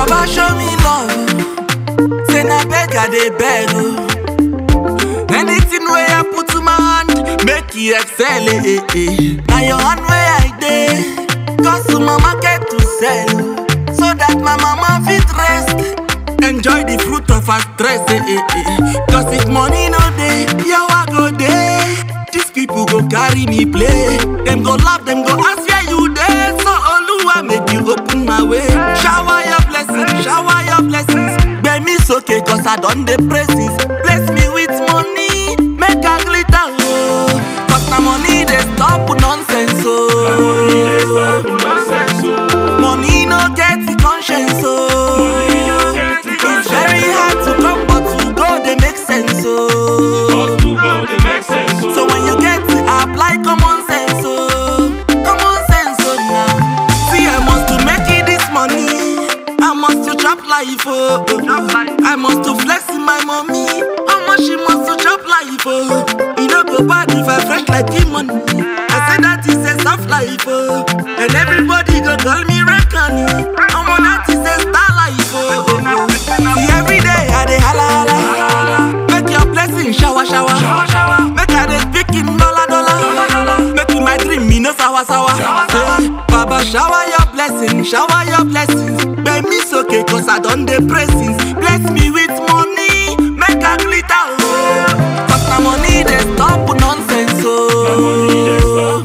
Baba show me love. oh. Say na beg I dey beg. oh. Anything where I put to my hand, make it excel. Eh, eh, eh. Now your hand where I dey, cause to my market to sell, oh. so that my mama fit rest. Enjoy the fruit of her stress. Eh, eh, eh. Cause if money no dey, yawa go dey. These people go carry me play. Them go laugh, them go ask where you dey. So Oluwa make you open my way. Shower your blessings, shower your blessings. Bear me okay, cause I done the praises. Bless me with money, make a glitter. Oh. Cause na money they stop nonsense. Oh. Money no get the conscience. Oh. It's very hard to come, but to go they make sense. Oh. So when you get it, apply common sense, oh, common sense, oh now. See, I must to make it this money. I must to chop life, oh. oh. I must to flex in my mommy. How much she must to chop life, oh. You know go bad if I fresh like him money. I say that is a soft life, oh. And everybody go call me Rekani. I'm on that is a star life, oh. oh, oh. See every day I dey holla holla. Make your blessing shower shower. Make I dey speak in dollar dollar. Make you my dream me no sour sour. Say, Baba shower your blessing, shower your blessings. Bear me okay cause I done the pressings. Bless me with money, make a glitter oh. Cause na money dey stop nonsense oh.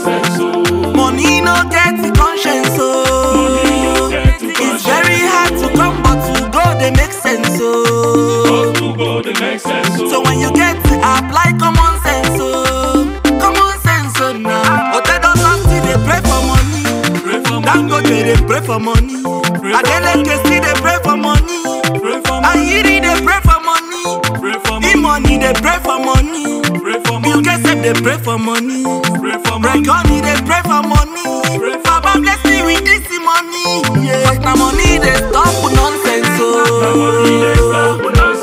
Money no get the conscience oh. It's very hard to come but to go they make sense oh. So when you get it, apply common sense, oh. Common sense, oh, now. Otedo Santi, they pray for money. Dangote, they pray for money. Adeleke, still they pray for money. Ayiri, they pray for money. E-money, they pray for money. Bill Gates, said they pray for money. Rekoni, they pray for money. Baba bless me with this money. Yeah. Cause na money, they stop nonsense, oh.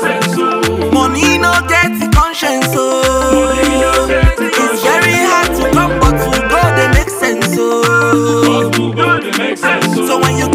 Money no get the conscience, oh. It's very hard to come, but to go they make sense, oh. So when you